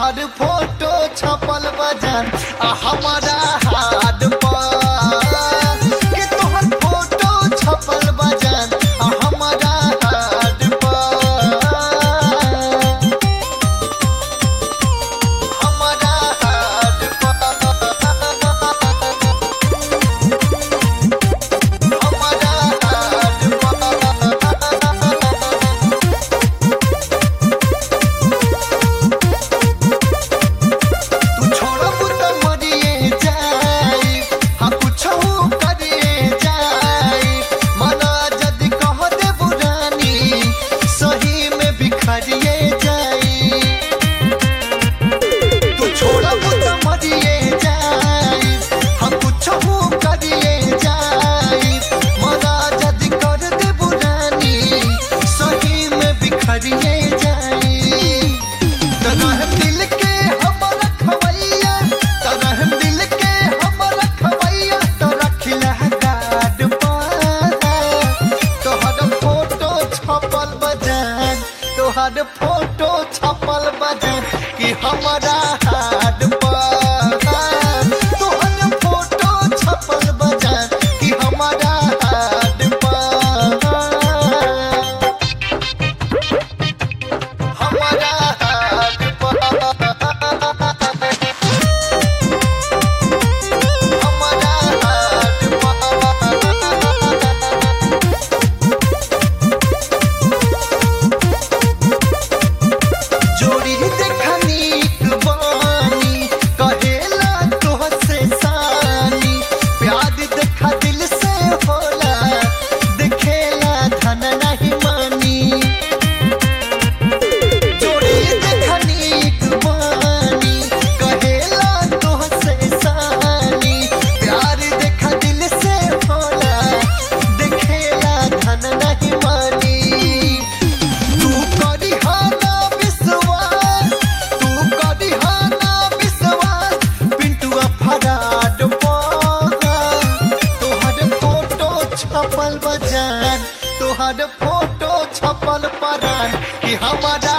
तोहर फोटो छपल बजान आ हमारा हाथ पर कि तोहर फोटो छपल बजान आ हमारा हाथ पर हमारा हाथ पर हमारा हाथ पर तू छोड़ब त मरिए जाई हम कुछहु करिए जाई मना जदि कह दे बुरानी सही में बिखरिए जाई तू छोड़ब त मरिए जाई हम कुछहु करिए जाई मना जदि कर दे बुरानी सही में बिखरिए जाई तरह दिल के हमर खवैया तरह दिल के हमर खवैया तो रखिला गाड पर तोहर फोटो छपल बजान तोहर फोटो छपल बजान कि हमारा हाथ पर तोहर फोटो छपल बजान कि हमारा हाथ पर हमारा हाथ पर हमारा हाथ पर जोड़ी देखनी बानी कहेला तोहसे सानी प्यार देखा दिल से होला देखेला धन नहीं मानी जोड़ी देखनी बानी कहेला तोहसे सानी प्यार देखा दिल से होला देखेला धन नहीं मानी तू करिहाना विश्वास तू करिहाना विश्वास पिंटुआ फराड तोहर फोटो छपल बजान तोहर फोटो छपल परान कि हमारा